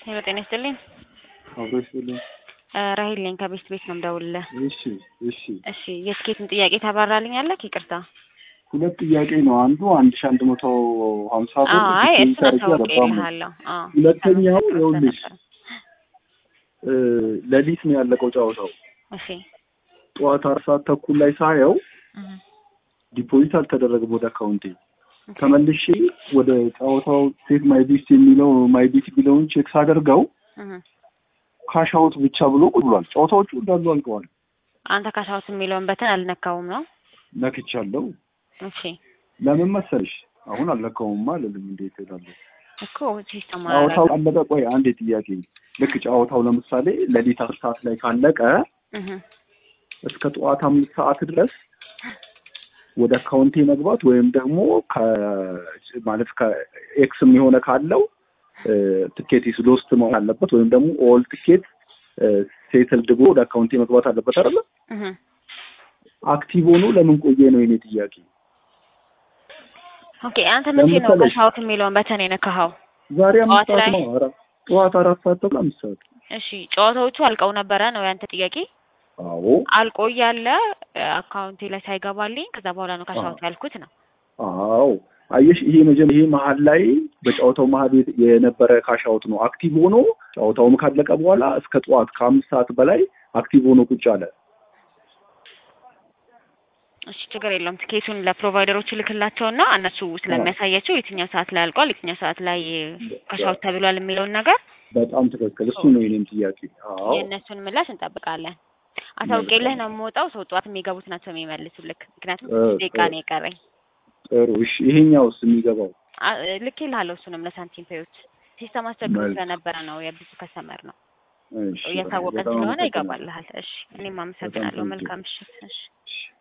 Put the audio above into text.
ሄሎ ጤና ይስጥልኝ። አብሮ ይስጥልኝ። ራሂል ነኝ ከቤስት ቤት ነው የምደውልልህ። እሺ እሺ። እሺ የስኬትን ጥያቄ ታባራልኛለህ? ይቅርታ። ሁለት ጥያቄ ነው። አንዱ አንድ ሺህ አንድ መቶ ሀምሳ ብር አይ ዲፖዚት እሱን አድርጌ አሳውቄ አልገባም ነው። ይልሃለሁ። አዎ ሁለተኛው ተመሳሳይ ይኸውልሽ ነበር። እ ሌሊት ነው ያለቀው ጨዋታው። እሺ ጠዋት አራት ሰዓት ተኩል ላይ ሳየው እህ፣ ዲፖዚት አልተደረገም ወደ አካውንቴ። ተመልሼ ወደ ጨዋታው ሴት ማይ ቢት የሚለው ማይ ቢት የሚለውን ቼክ ሳደርገው እህ። ካሽ አውት ብቻ ብሎ ቁጭ ብሏል። ጨዋታዎቹ እንዳሉ አልቀዋል። አንተ ካሻውት የሚለውን በተን አልነካውም ነው? ነክቻለሁ። እሺ ለምን መሰልሽ? አሁን አልነካውማ አልልም። እንዴት እላለሁ? እኮ ሲስተም ጨዋታው አለቀ። ቆይ አንዴ ጥያቄ። ልክ ጨዋታው ለምሳሌ ሌሊት አስር ሰዓት ላይ ካለቀ እህ እስከ ጠዋት አምስት ሰዓት ድረስ ወደ አካውንቴ መግባት ወይም ደግሞ ከ- ማለት ከኤክስም የሆነ ካለው ትኬት ኢስ ሎስት መሆን አለበት ወይም ደግሞ ኦል ትኬት ሴትል ድጎ ወደ አካውንቴ መግባት አለበት አይደለ? እህ አክቲቭ ሆኖ ለምን ቆየ ነው የኔ ጥያቄ። ኦኬ አንተ መቼ ነው ለምሳሌ- ካሻውት የሚለውን በተን የነካኸው? ዛሬ አምስት ጠዋት ሰዓት ላይ? ነው። ኧረ ጠዋት አራት ሰዓት ተብሎ አምስት ሰዓት። እሺ ጨዋታዎቹ አልቀው ነበረ ነው ያንተ ጥያቄ? አዎ አልቆ እያለ አካውንቴ ላይ ሳይገባልኝ ከዛ በኋላ ነው ካሻውት ያልኩት ነው። አዎ አየሽ፣ ይሄ መጀመ ይሄ መሀል ላይ በጨዋታው መሀል የት- የነበረ ካሻውት ነው። አክቲቭ ሆኖ ጨዋታውም ካለቀ በኋላ እስከ ጠዋት ከአምስት ሰዓት በላይ አክቲቭ ሆኖ ቁጭ አለ። እሺ ችግር የለውም። ትኬቱን ለፕሮቫይደሮቹ ልክላቸውና እነሱ ስለሚያሳያቸው የትኛው ሰዓት ላይ አልቋል፣ የትኛው ሰዓት ላይ ካሻውት ተብሏል የሚለውን ነገር በጣም ትክክል። እሱ ነው የኔም ጥያቄ። አዎ የእነሱን ምላሽ እንጠብቃለን። አሳውቄልህ ነው የምወጣው። ሰው ጠዋት የሚገቡት ናቸው የሚመልሱልክ። ምክንያቱም እ፣ ስድስት ደቂቃ ጥሩ። ነው የቀረኝ። ጥሩ። እሺ ይሄኛውስ የሚገባው አ- ልኬልሃለሁ እሱንም ለሳንቲም ፔዮች ሲስተም አስቸግሮ መልካም። ስለነበረ ነው የብዙ ከሰመር ነው እሺ፣ እያሳወቀን በጣም ስለሆነ አመሰግናለሁ። ይገባልሃል። እሺ እኔም አመሰግናለሁ። በጣም መልካም ምሽት። እሺ እሺ።